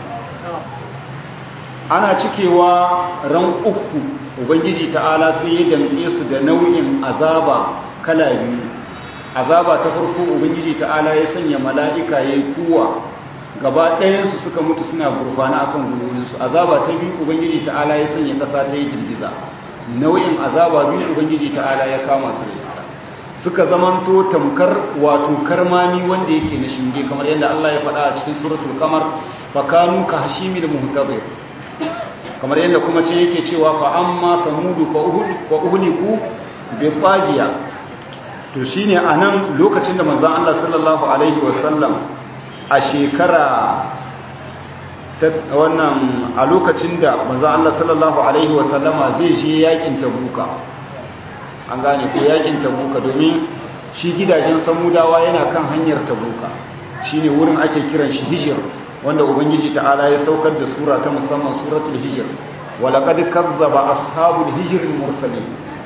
ana cikewa ran uku ubangiji ta'ala sai ya damke su da nau'in azaba kala biyu azaba ta farko ubangiji ta'ala ya sanya mala'ika ya yi kuwa gaba ɗayansu suka mutu suna gurfana akan gwiwoyinsu azaba ta biyu ubangiji ta'ala ya sanya ƙasa ta yi girgiza nau'in azaba biyu ubangiji ta'ala ya kama su da ita suka zamanto tamkar wato karmami wanda yake na shinge kamar yadda Allah ya faɗa a cikin suratul qamar fa kanu ka hashimil muhtazir kamar yadda kuma ce yake cewa fa amma samudu fa uhud fa uhliku bi tagiya to shine anan lokacin da manzon Allah sallallahu alaihi wasallam a shekara wannan a lokacin da manzon Allah sallallahu alaihi wasallama zai je yakin tabuka an gane ko yakin tabuka domin shi gidajen samudawa yana kan hanyar tabuka shine wurin ake kiran shi hijir wanda ubangiji ta'ala ya saukar da sura ta musamman suratul hijir walaqad kazzaba ashabul hijr mursalin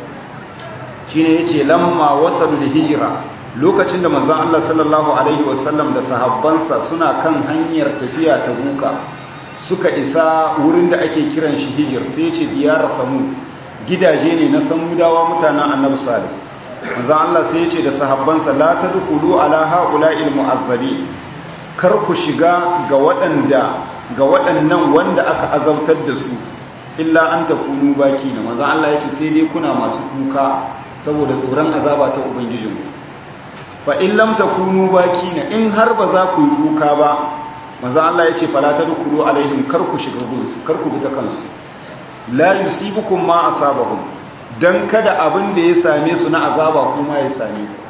shine yace lamma wasalul hijra lokacin da manzon Allah sallallahu alaihi wasallam da sahabbansa suna kan hanyar tafiya tabuka suka isa wurin da ake kiran shi hijir sai yace diyar samud gidaje ne na samudawa mutanen annabi salih manzon Allah sai yace da sahabbansa la tadkhulu ala haula'il mu'azzabi kar ku shiga ga waɗanda ga waɗannan wanda aka azabtar da su illa an takunu baki na manzon Allah yace sai dai kuna masu kuka saboda tsoron azaba ta ubangijinku fa in lam takunu baki na in har ba za ku yi kuka ba manzon Allah yace fala tadkhulu alaihim kar ku shiga gunsu kar ku bi ta kansu la yusibukum ma asabahum dan kada abin da ya same su na azaba kuma ya same ku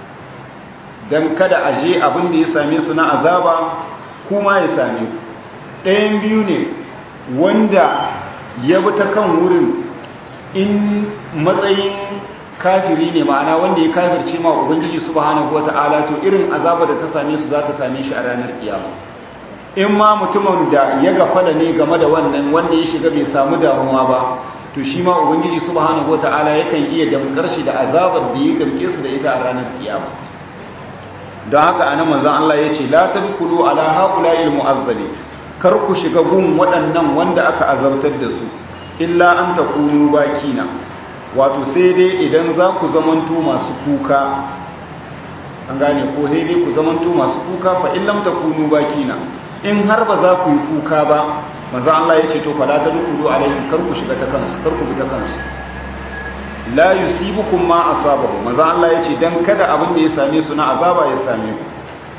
dan kada aje abin da ya same su na azaba kuma ya same ku ɗayan biyu ne wanda ya bi ta kan wurin in matsayin kafiri ne ma'ana wanda ya kafirce ma ubangiji subhanahu wata'ala to irin azaba da ta same su za ta same shi a ranar kiyama in ma mutumin da ya gafala ne game da wannan wanda ya shiga bai samu damuwa ba to shi ma ubangiji subhanahu wata'ala yakan iya damkar shi da azabar da ya damke su da ita a ranar kiyama don haka anan manzon Allah ya ce la tadkhulu ala haula'il mu'azzali kar ku shiga gun waɗannan wanda aka azabtar da su illa an takunu bakina wato sai dai idan za ku zamanto masu kuka an gane ko sai dai ku zamanto masu kuka fa in lam takunu bakina in har ba za ku yi kuka ba manzo Allah ya ce to fala tadkhulu alaihim kar ku shiga ta kansu kar ku bi ta kansu la yusibukum ma asabahu manzo Allah ya ce dan kada abin da ya same su na azaba ya same ku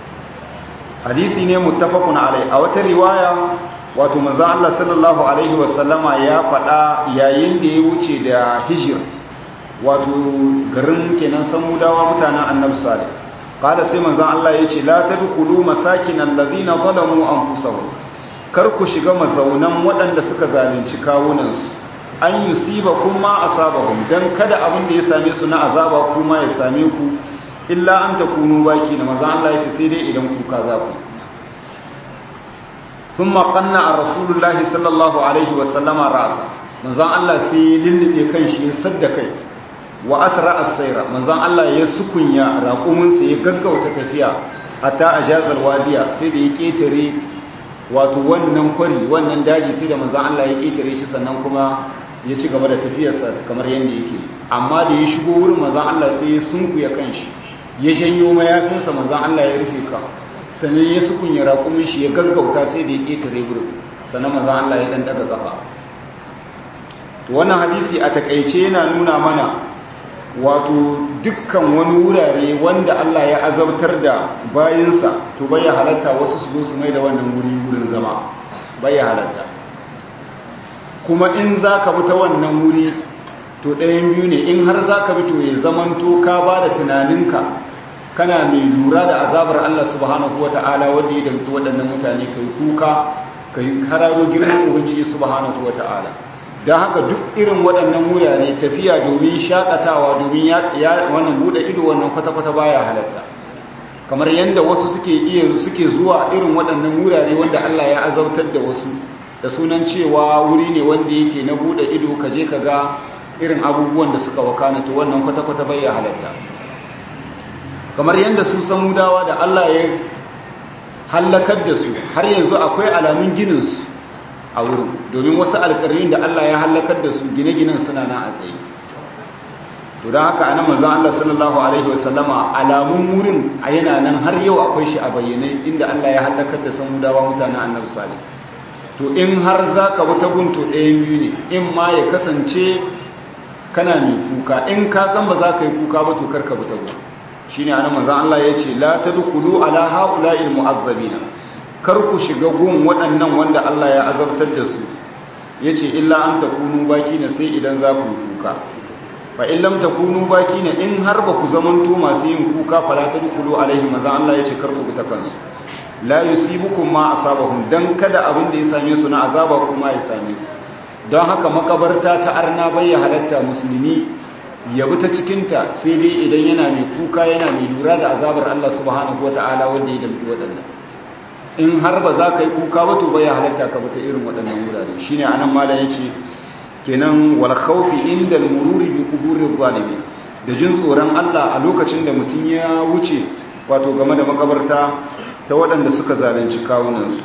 hadisi ne muttafaqun alai a wata riwaya wato manzo Allah sallallahu alaihi wasallama ya faɗa yayin da ya wuce da hijir wato garin kenan samudawa mutanen annabi salih qala sai manzo Allah ya ce la tadkhulu masakin alladhina zalamu anfusahum kar ku shiga mazaunan waɗanda suka zalunci kawunansu an yusiba kuma asabahum dan kada abin da ya same su na azaba kuma ya same ku illa an takunu baki na manzo Allah ya ce sai dai idan kuka za ku ثم قنع رسول الله صلى الله عليه وسلم راسه manzon Allah sai ya lullube kanshi ya sadda kai wa asra as-sayra manzon Allah ya sukunya raƙumin sa ya gaggauta tafiya hatta ajazal wadiya sai da ya ketare wato wannan kwari wannan daji sai da manzon Allah ya ketare shi sannan kuma ya ci gaba da tafiyarsa kamar yanda yake amma da ya shigo wurin manzon Allah sai ya sunkuya kanshi ya janyo mayafinsa manzon Allah ya rufe ka sannan ya sukunya raƙumin shi ya gaggauta sai da ya ƙetare wurin sannan manzon Allah ya dan daga kafa to wannan hadisi a takeice yana nuna mana wato dukkan wani wurare wanda Allah ya azabtar da bayinsa to bai halatta wasu su zo su mai da wannan wuri wurin zama bai halatta kuma in zaka bi ta wannan wuri to ɗayan biyu ne in har zaka bi to ya zamanto ka ba da tunaninka kana mai lura da azabar Allah subhanahu wata'ala wanda ya damta waɗannan mutane kai kuka kai hararo girman ubangiji subhanahu wata'ala don haka duk irin waɗannan wurare tafiya domin shakatawa domin ya wannan bude ido wannan kwata-kwata baya halatta kamar yadda wasu suke iya suke zuwa irin waɗannan wurare wanda Allah ya azautar da wasu da sunan cewa wuri ne wanda yake na bude ido ka je ka ga irin abubuwan da suka wakana to wannan kwata-kwata baya halatta kamar yadda su samudawa da Allah ya hallakar da su har yanzu akwai alamun gininsu a wurin domin wasu alƙarin da Allah ya hallakar da su gine-ginen suna na a tsaye to don haka anan manzon Allah sallallahu alaihi wasallama alamun wurin a yana nan har yau akwai shi a bayyane inda Allah ya hallakar da samudawa mutanen annabi salih to in har zaka wuta gunto ɗayan biyu ne in ma ya kasance kana mai kuka in ka san ba za ka yi kuka ba to karka wuta gunto shine anan manzon Allah yace la tadkhulu ala haula'il mu'azzabina kar ku shiga gun waɗannan wanda Allah ya azabtar da su yace illa an takunu bakina sai idan za ku kuka fa in lam takunu bakina in har ba ku zamanto masu yin kuka fala tadkhulu alaihi manzon Allah yace kar ku bi ta kansu la yusibukum ma asabahum dan kada abin da ya same su na azaba kuma ya same ku don haka makabarta ta arna bayya halatta musulmi ya bi ta cikinta sai dai idan yana mai kuka yana mai lura da azabar Allah subhanahu wa ta'ala wanda ya damfi waɗannan in har ba za ka yi kuka ba to baya halatta ka bi ta irin waɗannan wurare shine anan mala yace kenan wal khawfi inda al-mururi bi quburir zalimin da jin tsoron Allah a lokacin da mutum ya wuce wato game da makabarta ta waɗanda suka zalunci kawunansu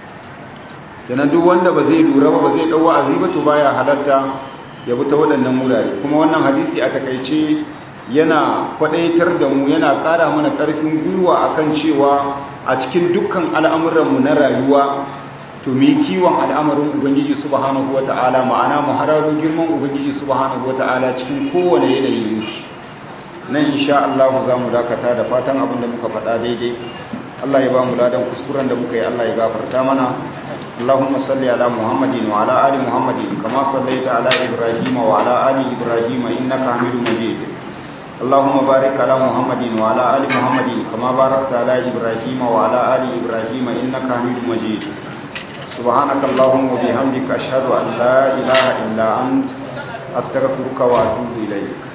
kenan duk wanda ba zai lura ba ba zai ɗau wa'azi ba to baya halatta ya bi ta waɗannan wurare kuma wannan hadisi a takaice yana kwadaitar da mu yana ƙara mana ƙarfin gwiwa akan cewa a cikin dukkan al'amuranmu na rayuwa to mu yi kiwon al'amarin ubangiji subhanahu wata'ala ma'ana mu hararo girman ubangiji subhanahu wata'ala cikin kowane yanayi yake nan insha Allah za mu dakata da fatan abin da muka faɗa daidai Allah ya ba mu ladan kuskuren da muka yi Allah ya gafarta mana اللهم صل على محمد وعلى آل محمد كما صليت على إبراهيم وعلى آل إبراهيم إنك حميد مجيد اللهم بارك على محمد وعلى آل محمد كما باركت على إبراهيم وعلى آل إبراهيم إنك حميد مجيد سبحانك اللهم وبحمدك أشهد أن لا إله إلا أنت أستغفرك وأتوب إليك